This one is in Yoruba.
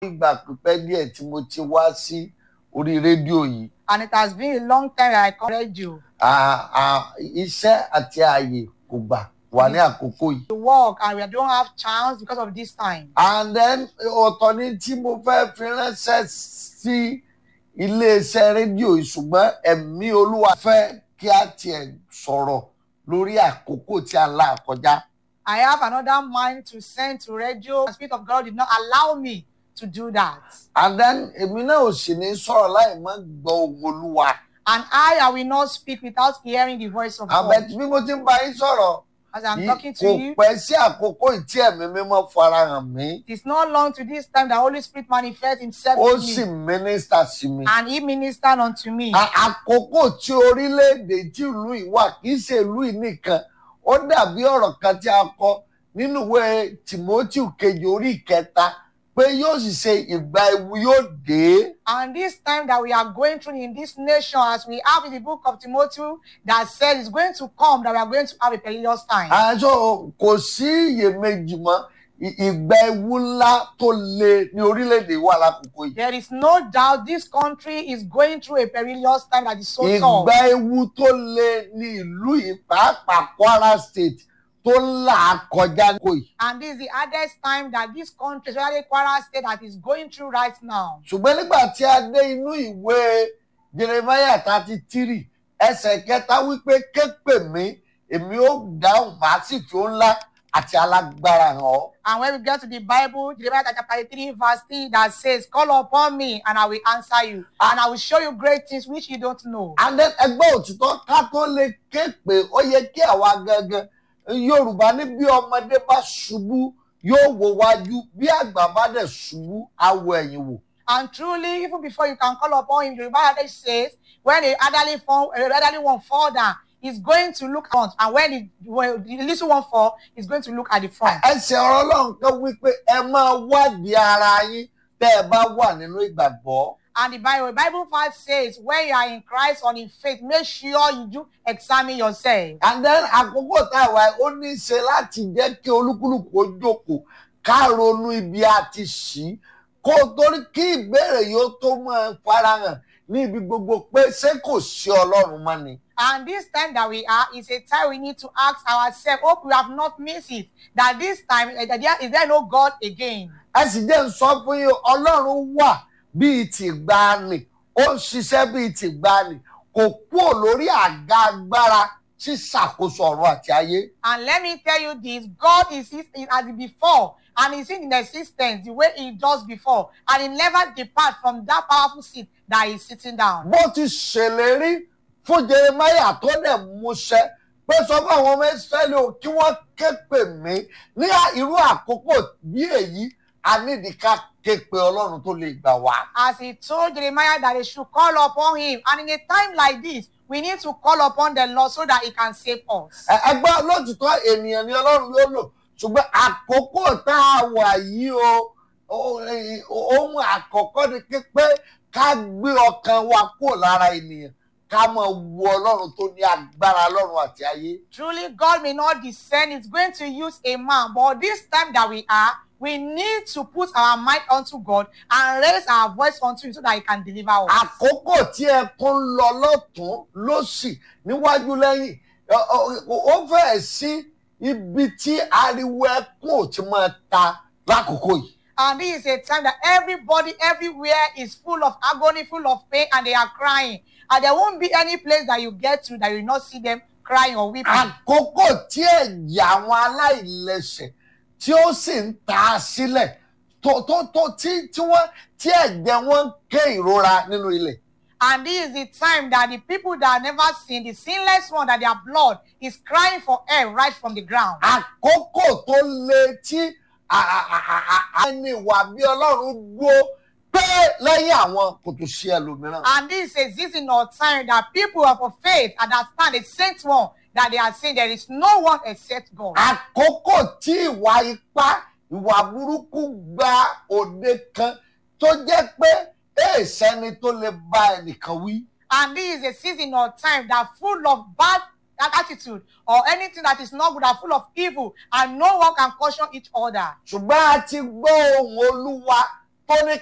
ìgbà pípẹ́ díẹ̀ tí mo ti wá sí orí rédíò yìí and it has been a long time that I come radio. À- à- iṣẹ́ àti ààyè kò gbà wà ní àkókò yìí. to work and we don't have chance because of this time. and then ọ̀tọ̀ ni tí mo fẹ́ fi ránṣẹ́ sí iléeṣẹ́ rédíò yìí ṣùgbọ́n ẹ̀mí olúwa fẹ́ kí a tiẹ̀ sọ̀rọ̀ lórí àkókò tí a là kọjá. I have another mind to send to radio. The Spirit of God did not allow me to do that. and then èmi náà ò sì ní sọ̀rọ̀ láì má gbọ́ ohùn olúwa. And I, I will not speak without hearing the voice of àbẹ̀ God. tí bí mo ti ń bá yín sọ̀rọ̀ As I'm yìí talking to kò you, pẹ́ sí àkókò yìí tí ẹ̀mí mímọ́ farahàn mí it is not long to this time that Holy Spirit manifests himself ó to sì me. mínísítà sí mi. And he ministered unto me. À- àkókò tí orílẹ̀-èdè tí ìlú yìí wà kì í ṣe ìlú yìí nìkan ó dàbí ọ̀rọ̀ kan tí a kọ nínú ìwé timothy kejì orí ìkẹta pé yóò sì ṣe ìgbà ewu yóò dé. And this time that we are going through in this nation, as we have in the book of Timothy, that says it's going to come, that we are going to have a perilous time. àjọ kò sí iyèméjì mọ́ ì- ìgbà ewu ńlá tó le ní orílẹ̀-èdè wà lákòókò yìí. There is no doubt this country is going through a perilous time that is so tough. ìgbà ewu tó le ní ìlú yìí pàápàá kwara state tó ń là á kọjá kò yìí. And this is the hardest time that this country, especially Kwara State, that is going through right now. ṣùgbọ́n nígbà tí a dé inú ìwé jeremiah thirty three ẹsẹ̀ kẹta wípé képe mi èmi ó dáhùn màá sì fi ó ńlá àti alágbára hàn ọ́. And when we get to the Bible, Jeremiah chapter 3, verse 3, that says, Call upon me and I will answer you, and I will show you great things which you don't know. and then ẹgbẹ́ òtítọ́ ká tó lè képe ó yẹ kí àwa gangan yorùbá ní bí ọmọdé bá ṣubú yóò wo wájú bí àgbà bá dẹ̀ ṣubú á wo ẹ̀yìn wò. And truly, even before you can call upon him, the Bible adage says, when the elderly, fall, uh, elderly one fall down, he's going to look front. And when the, when the little one fall, he's going to look at the front. ẹsẹ̀ ọ̀rọ̀ ọlọ́run kan wípé ẹ máa wádìí ara yín tẹ́ ẹ bá wà nínú ìgbàgbọ́. And the Bible, the Bible verse says, when you are in Christ or in faith, make sure you do examine yourself. and then àkókò tá a wà ó ní í ṣe láti jẹ́ kí olúkúlùkù ó jókòó ká ronú ibi a ti ṣí kó torí kí ìbéèrè yóò tó máa farahàn ní ibi gbogbo pé ṣé kò sí ọlọ́run mọ́ ni. And this time that we are is a time we need to ask ourselves, hope we have not missed it, that this time, eh, that there, is there no God again? ẹ sì jẹ́ ń sọ fún yín ọlọ́run wà bíi tìgbàanì ó ń ṣiṣẹ́ bíi tìgbàanì kò kúrò lórí àga agbára ṣíṣàkóso ọ̀run àti ayé. And let me tell you this God is, is, is as before, and is in existence the way he does before, and he never depart from that powerful seat that he's sitting down. bó ti ṣèlérí fún jeremiah tó dẹ̀ múṣẹ pé sọ fún àwọn ọmọ israẹli o kí wọ́n ké pè mí ní irú àkókò bí èyí a nídìí ká ké pe ọlọ́run tó lè gbà wá. As he told Jeremiah that they should call upon him, and in a time like this, we need to call upon the Lord so that he can save us. Ẹ- ẹgbẹ́ lótìtọ́ ènìyàn ni ọlọ́run yóò lò ṣùgbọ́n àkókò tá a wà yìí o o- eh, ohun àkọ́kọ́ ni pé pé ká gbé ọkàn wa kúrò lára ènìyàn ká máa wo ọlọ́run tó ní agbára ọlọ́run àti ayé. Truly, God may not descend, He's going to use a man. But this time that we are, we need to put our mind unto God and raise our voice unto Him so that He can deliver us. àkókò tí ẹkún ń lọ lọ́tún lósì níwájú lẹ́yìn ọ- ọ- ó fẹ́ẹ̀ sí ibi tí ariwo ẹkún ò ti máa ta lákòókò yìí. And this is a time that everybody everywhere is full of agony, full of pain, and they are crying. And there won't be any place that you get to that you will not see them crying or weeping. àkókò tí ẹ̀jẹ̀ àwọn aláìlẹ̀ṣẹ̀ tí ó sì ń ta á sílẹ̀ tó tó tó tí tí wọ́n tí ẹ̀jẹ̀ wọn ń ké ìrora nínú ilẹ̀. And this is the time that the people that have never seen, the sinless one, that their blood is crying for help right from the ground. àkókò tó le tí a- a- a- a- a- ẹni ìwà bí ọlọ́run dúró pé lẹ́yìn àwọn kò tó ṣe ẹlòmíràn. And this is a season or time that people of faith understand the saint one that they are saying there is no one except God. àkókò tí ìwà ipá ìwà burúkú gba òde kan tó jẹ́ pé èèṣẹ́ni tó lè bá ẹnìkan wí. And this is a season or time that full of bad attitude or anything that is not good are full of evil and no one can caution each other. ṣùgbọ́n a ti gbọ́ ohùn olúwa tó ní